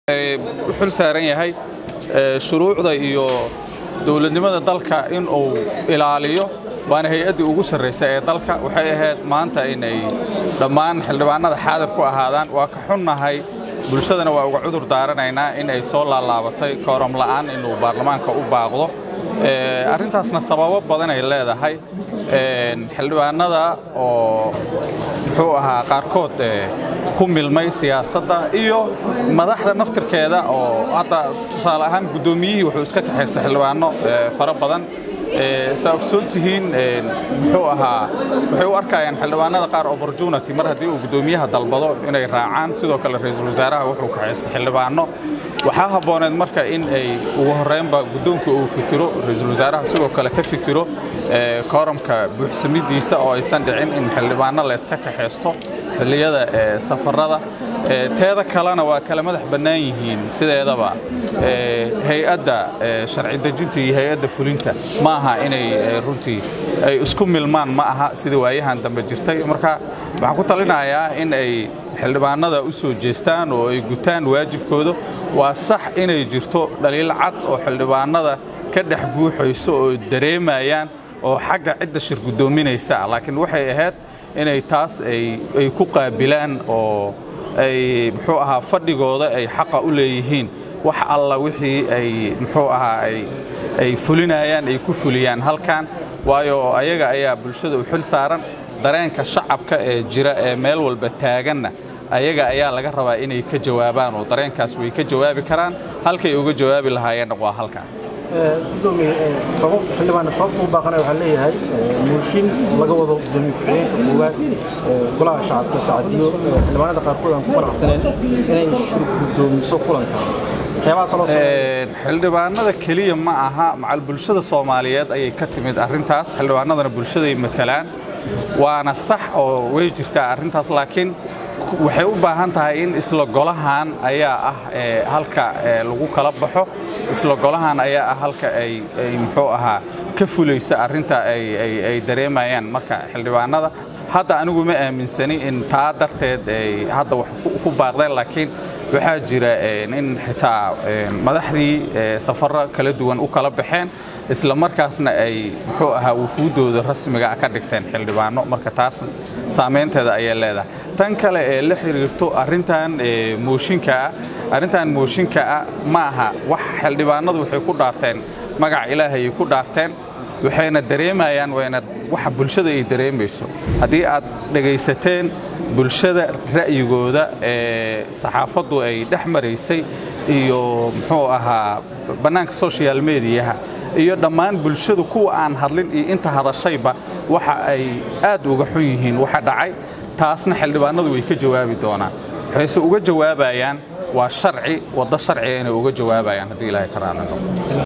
u xil saaran yahay shuruucda iyo dowladnimada dalka in uu ilaaliyo waana hay-addii ugu sarraysa ee dalka waxay ahayd maanta inay dhammaan xildhibaanada xaadir ku ahaadaan waa ka xunnahay bulshadana waa uga cudur daaranaynaa in ay soo laalaabatay kooram la'aan inuu baarlamaanka u baaqdo arrintaasna sababo badan ay leedahay xildhibaanada oo muxuu ahaa qaarkood ku milmay siyaasadda iyo madaxda naftirkeeda oo hadda tusaale ahaan guddoomiyihii wuxuu iska kaxaystay xildhibaano fara badan saa ogsoon tihiin muxuu ahaa waxay u arkayaan xildhibaanada qaar opportunity mar haddii uu guddoomiyaha dalbado inay raacaan sidoo kale ra-iisul wasaaraha wuxuu kaxaystay xildhibaano waxaa habbooneed marka in ay ugu horreynba guddoonka uu fikiro ra-iisul wasaaraha sidoo kale ka fikiro kooramka buuxsamidiisa oo aysan dhicin in xildhibaano layska kaxaysto xilliyada safarada teeda kalena waa kala madax bannaan yihiin sideedaba hay-adda sharci dejinta iyo hay-adda fulinta ma aha inay runtii ay isku milmaan ma aha sida waayahan dambe jirtay marka waxaan ku talinayaa in ay xildhibaanada u soo jeestaan oo ay gutaan waajibkooda waa sax inay jirto dhaliil cad oo xildhibaanada ka dhex guuxayso oo dareemayaan oo xagga cidda shir guddoominaysa laakiin waxay ahayd inay taas ay ku qaabilaan oo ay muxuu ahaa fadhigooda ay xaqa u leeyihiin wax alla wixii ay muxuu ahaa ay fulinayaan ay ku fuliyaan halkan waayo ayaga ayaa bulshada u xil saaran dareenka shacabka ee jira ee meel walba taaganna ayaga ayaa laga rabaa inay ka jawaabaan oo dareenkaas way ka jawaabi karaan halkay uga jawaabi lahaayeenna waa halkan gudoomiye sabab xildhibaan sababta u baaqanaya waxaa leeyahay muushin laga wado gudoomiye ku-xigeenka koowaad golaha shacabka sacadiyo xildhibaanada qaarkood aan ku qanacsaneen inay shir gudoomiso kulanka xildhibaanada keliya ma aha macal bulshada soomaaliyeed ayay ka timid arrintaas xildhibaanadana bulshaday matalaan waana sax oo way jirtaa arrintaas laakiin waxay u baahan tahay in isla golahan ayaa ah halka lagu kala baxo isla golahan ayaa ah halka ay muxuu ahaa ka fulaysa arrinta ay dareemayaan marka xildhibaanada hadda anigu ma aaminsani in taa darteed ay hadda wax ku baaqdeen laakiin waxaa jira in xitaa madaxdii safarro kala duwan u kala baxeen isla markaasna ay muxuu ahaa wufuuddooda rasmiga ka dhigteen xildhibaano marka taas saamaynteeda ayay leedahay tan kale ee la xiriirto arrintan mooshinkaa arrintan mooshinkaa ma aha wax xildhibaanadu waxay ku dhaarteen magaca ilaahayay ku dhaarteen waxayna dareemayaan wayna waxa bulshada ay dareemayso haddii aad dhegaysateen bulshada ra'yigooda ee saxaafaddu ay dhex maraysay iyo muxuu ahaa bannaanka social mediyaha iyo dhammaan bulshadu kuwa aan hadlin iyo inta hadashayba waxa ay aad uga xun yihiin waxa dhacay taasna xildhibaanadu way ka jawaabi doonaan waxayse uga jawaabayaan waa sharci waddo sharciga inay uga jawaabayaan haddii ilaahay ka raali noqdo